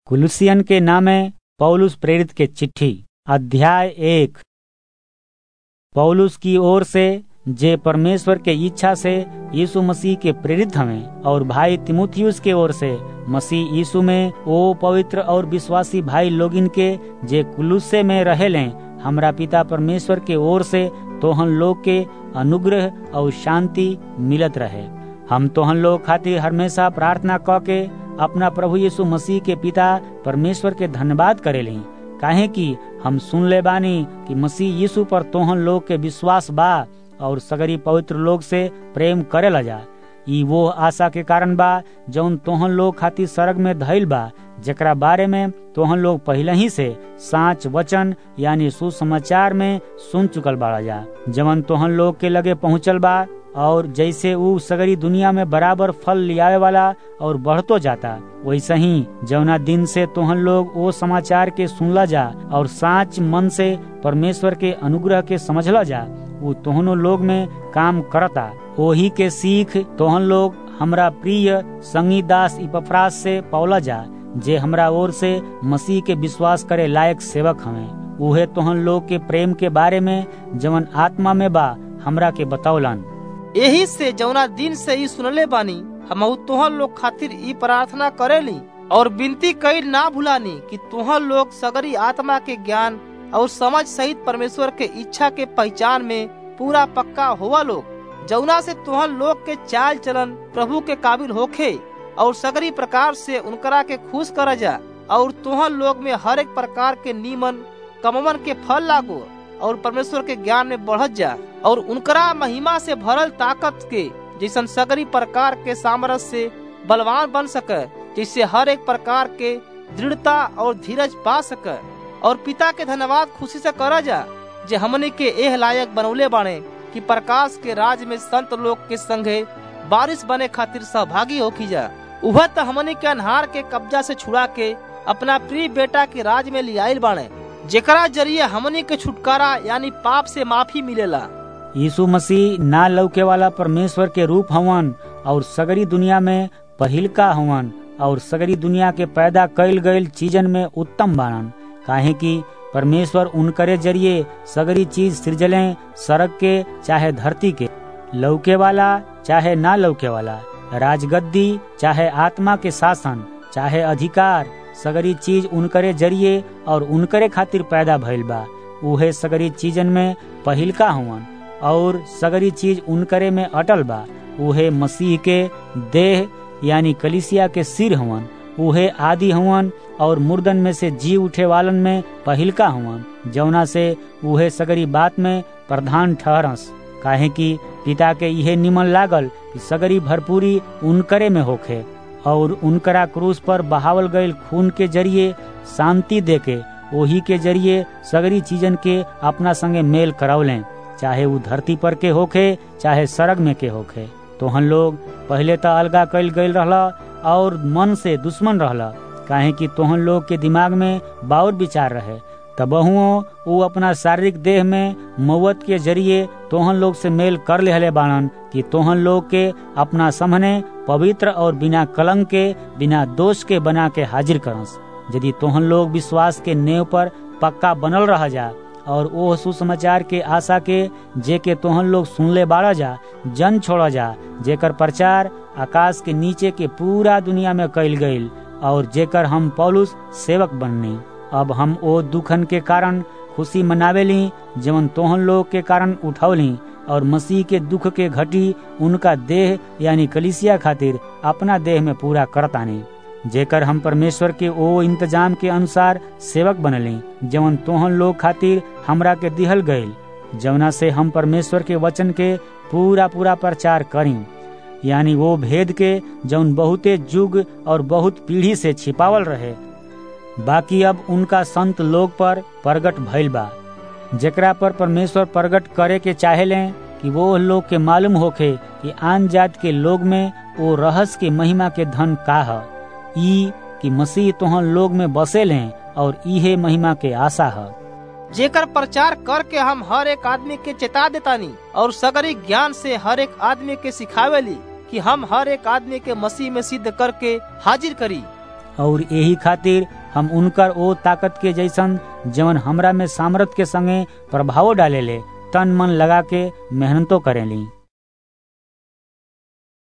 कुलुसियन के नामे पौलुस प्रेरित के चिट्ठी अध्याय एक पौलुस की ओर से जे परमेश्वर के इच्छा से यीशु मसीह के प्रेरित हमें और भाई तिमुथियुस के ओर से मसीह यीशु में ओ पवित्र और विश्वासी भाई लोगिन के जे कुलुस्से में रहेले हमरा पिता परमेश्वर के ओर से तोहन लोग के अनुग्रह और शांति मिलत रहे हम तोहन लोग खातिर हमेशा प्रार्थना क के अपना प्रभु यीशु मसीह के पिता परमेश्वर के धन्यवाद करेली काहे कि हम सुन ले बानी कि मसीह यीशु पर तोहन लोग के विश्वास बा और सगरी पवित्र लोग से प्रेम करे लजा ई वो आशा के कारण बा जौन तोहन लोग खातिर सरग में धैल बा जेकरा बारे में तोहन लोग पहले ही से साच वचन यानी सुसमाचार में सुन चुकल बाड़ा जा जवन तोहन लोग के लगे पहुंचल बा और जैसे ऊ सगरी दुनिया में बराबर फल लियावे वाला और बढ़तो जाता वैसे ही जवना दिन से तोहन लोग वो समाचार के सुनला जा और साच मन से परमेश्वर के अनुग्रह के समझला जा वो तोहनो लोग में काम करता ओही के सीख तोहन लोग हमरा प्रिय संगी दास इपफ्रास से पौला जा जे हमरा ओर से मसीह के विश्वास करे लायक सेवक हमें उहे तोहन लोग के प्रेम के बारे में जवन आत्मा में बा हमरा के बतौलन यही से जौना दिन से ई सुनले बानी हम तोहन लोग खातिर ई प्रार्थना करेली और विनती कईल ना भुलानी कि तोहन लोग सगरी आत्मा के ज्ञान और समझ सहित परमेश्वर के इच्छा के पहचान में पूरा पक्का हुआ लोग जौना से तोहन लोग के चाल चलन प्रभु के काबिल होखे और सगरी प्रकार से उनकरा के खुश कर जा और तोहन लोग में हर एक प्रकार के नीमन कमवन के फल लागो और परमेश्वर के ज्ञान में बढ़त जा और उनकरा महिमा से भरल ताकत के जैसन सगरी प्रकार के सामरस से बलवान बन सके जिससे हर एक प्रकार के दृढ़ता और धीरज पा सके और पिता के धन्यवाद खुशी से करा जा जे हमने के एह लायक बनौले बाणे कि प्रकाश के राज में संत लोग के संगे बारिश बने खातिर सहभागी होकी जा उह त हमने के अनहार के कब्जा से छुड़ा के अपना प्रिय बेटा के राज में लियाइल बाणे जेकरा जरिए हमने के छुटकारा यानी पाप से माफी मिलेला यीशु मसीह ना लौके वाला परमेश्वर के रूप हवन और सगरी दुनिया में पहिलका हवन और सगरी दुनिया के पैदा कईल गईल चीजन में उत्तम बानन काहे कि परमेश्वर उनकरे जरिए सगरी चीज सृजले सड़क के चाहे धरती के लौके वाला चाहे ना लौके वाला राजगद्दी चाहे आत्मा के शासन चाहे अधिकार सगरी चीज उनकरे जरिए और उनकरे खातिर पैदा भइल बा उहे सगरी चीजन में पहिलका हुवन और सगरी चीज उनकरे में अटल बा उहे मसीह के देह यानी कलिसिया के सिर हवन उहे आदि हवन और मुर्दन में से जी उठे वालन में पहिलका हवन जौना से उहे सगरी बात में प्रधान ठहरस काहे कि पिता के इहे निमन लागल कि सगरी भरपूरी उनकरे में होखे और उनकरा क्रूस पर बहावल गईल खून के जरिए शांति देके ओही के जरिए सगरी चीजन के अपना संगे मेल करौलें चाहे वो धरती पर के होखे चाहे सड़क में के होखे तो हम लोग पहले तो अलगा कल गईल रहला और मन से दुश्मन रहला काहे कि तोहन लोग के दिमाग में बाउर विचार रहे तबहुओ वो अपना शारीरिक देह में मौत के जरिए तोहन लोग से मेल कर लेहले बाणन कि तोहन लोग के अपना सामने पवित्र और बिना कलंक के बिना दोष के बना के हाजिर करस यदि तोहन लोग विश्वास के नेव पर पक्का बनल रह जा और ओ सुसमाचार के आशा के जे के तोहन लोग सुनले बाड़ा जा जन छोड़ जा जेकर प्रचार आकाश के नीचे के पूरा दुनिया में कैल गईल और जेकर हम पौलुस सेवक बननी अब हम ओ दुखन के कारण खुशी मनावेली जवन तोहन लोग के कारण उठौली और मसीह के दुख के घटी उनका देह यानी कलिसिया खातिर अपना देह में पूरा करतानी जेकर हम परमेश्वर के ओ इंतजाम के अनुसार सेवक बनली जवन तोहन लोग खातिर हमरा के दिहल गईल जवना से हम परमेश्वर के वचन के पूरा पूरा प्रचार करी यानी वो भेद के जौन बहुते जुग और बहुत पीढ़ी से छिपावल रहे बाकी अब उनका संत लोग पर प्रगट भइल बा जेकरा पर परमेश्वर प्रगट करे के चाहेले कि वो लोग के मालूम होखे कि आन जात के लोग में वो रहस्य के महिमा के धन का है ई कि मसीह तोहन लोग में बसे लें और इहे महिमा के आशा है जेकर प्रचार करके हम हर एक आदमी के चेता देतानी और सगरी ज्ञान से हर एक आदमी के सिखावेली कि हम हर एक आदमी के मसीह में सिद्ध करके हाजिर करी और यही खातिर हम उनकर ओ ताकत के जैसन जवन हमरा में सामर्थ के संगे प्रभाव डालेले तन मन लगा के मेहनतो करेली